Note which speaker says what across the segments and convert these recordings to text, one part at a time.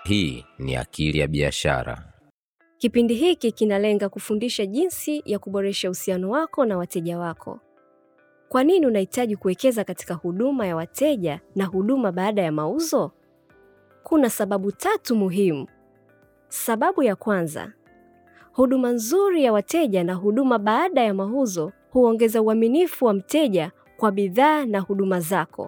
Speaker 1: Hii ni Akili ya Biashara.
Speaker 2: Kipindi hiki kinalenga kufundisha jinsi ya kuboresha uhusiano wako na wateja wako. Kwa nini unahitaji kuwekeza katika huduma ya wateja na huduma baada ya mauzo? Kuna sababu tatu muhimu. Sababu ya kwanza, huduma nzuri ya wateja na huduma baada ya mauzo huongeza uaminifu wa mteja kwa bidhaa na huduma zako.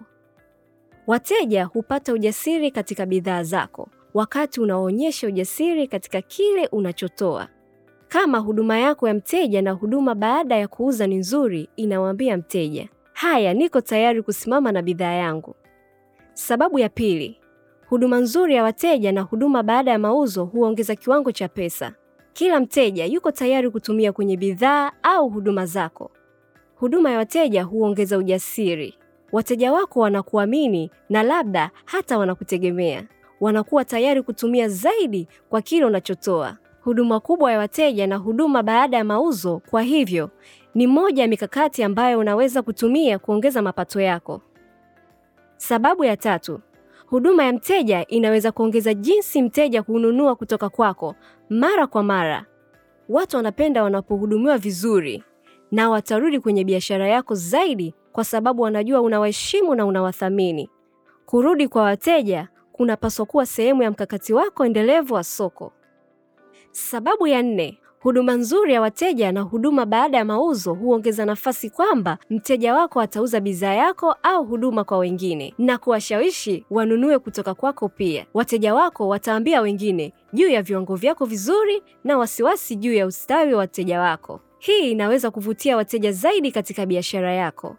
Speaker 2: Wateja hupata ujasiri katika bidhaa zako wakati unaonyesha ujasiri katika kile unachotoa. Kama huduma yako ya mteja na huduma baada ya kuuza ni nzuri, inamwambia mteja, haya, niko tayari kusimama na bidhaa yangu. Sababu ya pili, huduma nzuri ya wateja na huduma baada ya mauzo huongeza kiwango cha pesa. Kila mteja yuko tayari kutumia kwenye bidhaa au huduma zako. Huduma ya wateja huongeza ujasiri. Wateja wako wanakuamini na labda hata wanakutegemea. Wanakuwa tayari kutumia zaidi kwa kile unachotoa. Huduma kubwa ya wateja na huduma baada ya mauzo, kwa hivyo, ni moja ya mikakati ambayo unaweza kutumia kuongeza mapato yako. Sababu ya tatu, huduma ya mteja inaweza kuongeza jinsi mteja hununua kutoka kwako mara kwa mara. Watu wanapenda wanapohudumiwa vizuri na watarudi kwenye biashara yako zaidi kwa sababu wanajua unawaheshimu na unawathamini. Kurudi kwa wateja kunapaswa kuwa sehemu ya mkakati wako endelevu wa soko. Sababu ya nne, huduma nzuri ya wateja na huduma baada ya mauzo huongeza nafasi kwamba mteja wako atauza bidhaa yako au huduma kwa wengine na kuwashawishi wanunue kutoka kwako pia. Wateja wako wataambia wengine juu ya viwango vyako vizuri na wasiwasi juu ya ustawi wa wateja wako. Hii inaweza kuvutia wateja zaidi katika biashara yako.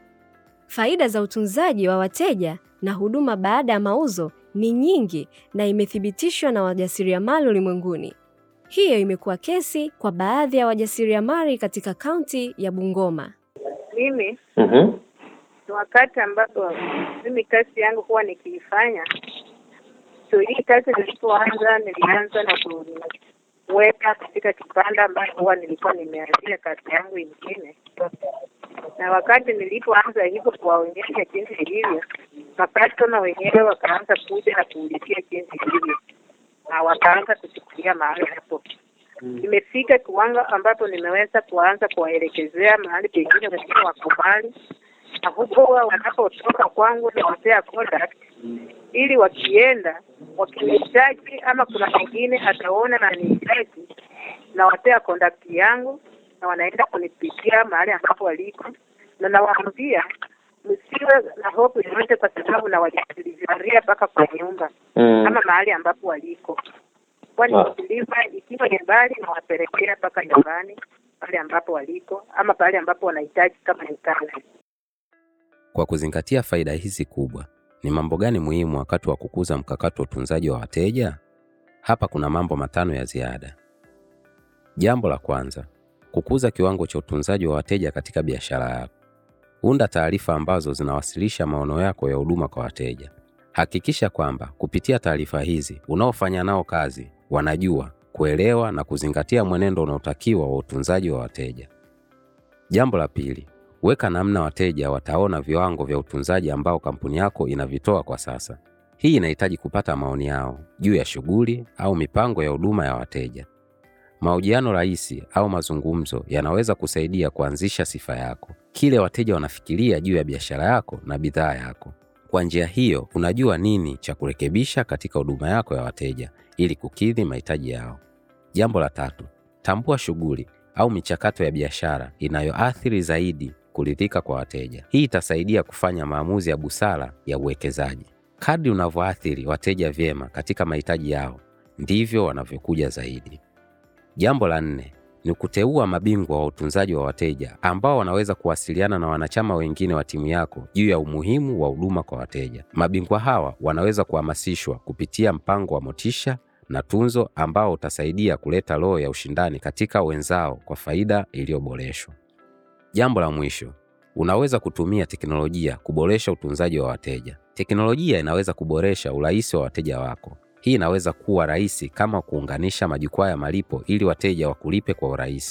Speaker 2: Faida za utunzaji wa wateja na huduma baada ya mauzo ni nyingi na imethibitishwa na wajasiriamali ulimwenguni. Hiyo imekuwa kesi kwa baadhi ya wajasiriamali katika kaunti ya Bungoma.
Speaker 3: Mimi
Speaker 4: Mhm.
Speaker 3: ni wakati ambapo mimi kazi yangu huwa nikiifanya. So hii kazi nilipoanza, nilianza na kuweka katika kibanda ambacho huwa nilikuwa nimeanzia kazi yangu ingine, na wakati nilipoanza hivyo kuwaonyesha jinsi ilivyo, makastoma wenyewe wakaanza kuja na kuulizia jinsi ilivyo, na wakaanza kuchukulia mahali hapo imefika kiwango ambapo nimeweza kuanza kuwaelekezea mahali pengine wengine wako mbali, na huko huwa wanapotoka kwangu nawapea contact ili wakienda wakinihitaji, ama kuna mwingine ataona na nihitaji, nawapea contact yangu na wanaenda kunipitia mahali ambapo waliko, na nawaambia msiwe na hofu yoyote, kwa sababu nawajadiliaria mpaka kwa nyumba
Speaker 4: Mm.
Speaker 3: ama mahali ambapo waliko kwani
Speaker 4: Ah.
Speaker 3: deliver ikiwa ni mbali nawapelekea mpaka nyumbani pale ambapo waliko ama pale ambapo wanahitaji kama ni kazi.
Speaker 1: Kwa kuzingatia faida hizi kubwa, ni mambo gani muhimu wakati wa kukuza mkakati wa utunzaji wa wateja? Hapa kuna mambo matano ya ziada. Jambo la kwanza, kukuza kiwango cha utunzaji wa wateja katika biashara yako. Unda taarifa ambazo zinawasilisha maono yako ya huduma kwa wateja. Hakikisha kwamba kupitia taarifa hizi unaofanya nao kazi wanajua, kuelewa na kuzingatia mwenendo unaotakiwa wa utunzaji wa wateja. Jambo la pili, weka namna wateja wataona viwango vya utunzaji ambao kampuni yako inavitoa kwa sasa. Hii inahitaji kupata maoni yao juu ya shughuli au mipango ya huduma ya wateja. Mahojiano rahisi au mazungumzo yanaweza kusaidia kuanzisha sifa yako, kile wateja wanafikiria juu ya biashara yako na bidhaa yako. Kwa njia hiyo, unajua nini cha kurekebisha katika huduma yako ya wateja ili kukidhi mahitaji yao. Jambo la tatu, tambua shughuli au michakato ya biashara inayoathiri zaidi kuridhika kwa wateja. Hii itasaidia kufanya maamuzi ya busara ya uwekezaji. Kadri unavyoathiri wateja vyema katika mahitaji yao, ndivyo wanavyokuja zaidi. Jambo la nne ni kuteua mabingwa wa utunzaji wa wateja ambao wanaweza kuwasiliana na wanachama wengine wa timu yako juu ya umuhimu wa huduma kwa wateja. Mabingwa hawa wanaweza kuhamasishwa kupitia mpango wa motisha na tunzo ambao utasaidia kuleta roho ya ushindani katika wenzao kwa faida iliyoboreshwa. Jambo la mwisho, unaweza kutumia teknolojia kuboresha utunzaji wa wateja. Teknolojia inaweza kuboresha urahisi wa wateja wako. Hii inaweza kuwa rahisi kama kuunganisha majukwaa ya malipo ili wateja wakulipe kwa urahisi,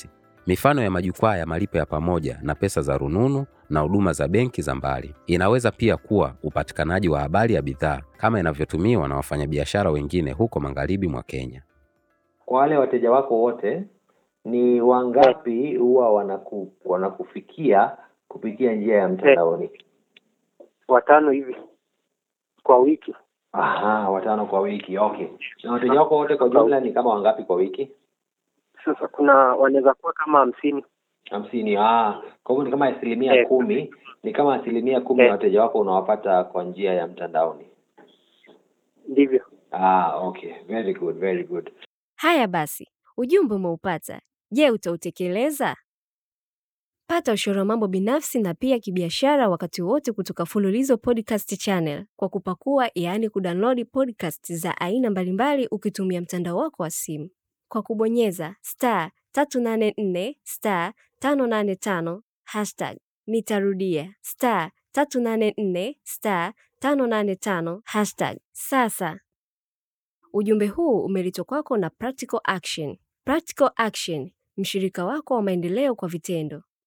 Speaker 1: Mifano ya majukwaa ya malipo ya pamoja na pesa za rununu na huduma za benki za mbali. Inaweza pia kuwa upatikanaji wa habari ya bidhaa kama inavyotumiwa na wafanyabiashara wengine huko magharibi mwa Kenya.
Speaker 4: Kwa wale wateja wako wote, ni wangapi huwa wanaku, wanakufikia kupitia njia ya mtandaoni?
Speaker 5: watano hivi kwa wiki.
Speaker 4: Aha, watano kwa wiki. Okay. Na wateja wako wote kwa jumla ni kama wangapi kwa wiki?
Speaker 5: Sasa kuna wanaweza kuwa kama hamsini.
Speaker 4: hamsini. Ah, kwa hivyo ni kama asilimia
Speaker 5: Eh.
Speaker 4: kumi, ni kama asilimia kumi ya
Speaker 5: Eh.
Speaker 4: wateja wako unawapata kwa njia ya mtandaoni.
Speaker 5: Ndivyo.
Speaker 4: Ah, okay. Very good, very good.
Speaker 2: Haya basi, ujumbe umeupata. Je, utautekeleza? Pata ushauri wa mambo binafsi na pia kibiashara wakati wote kutoka Fululizo Podcast Channel kwa kupakua, yaani kudownload podcast za aina mbalimbali ukitumia mtandao wako wa simu kwa kubonyeza star 384 star 585 hashtag. Nitarudia star 384 star 585 hashtag. Sasa Ujumbe huu umeletwa kwako na Practical Action. Practical Action, mshirika wako wa maendeleo kwa vitendo.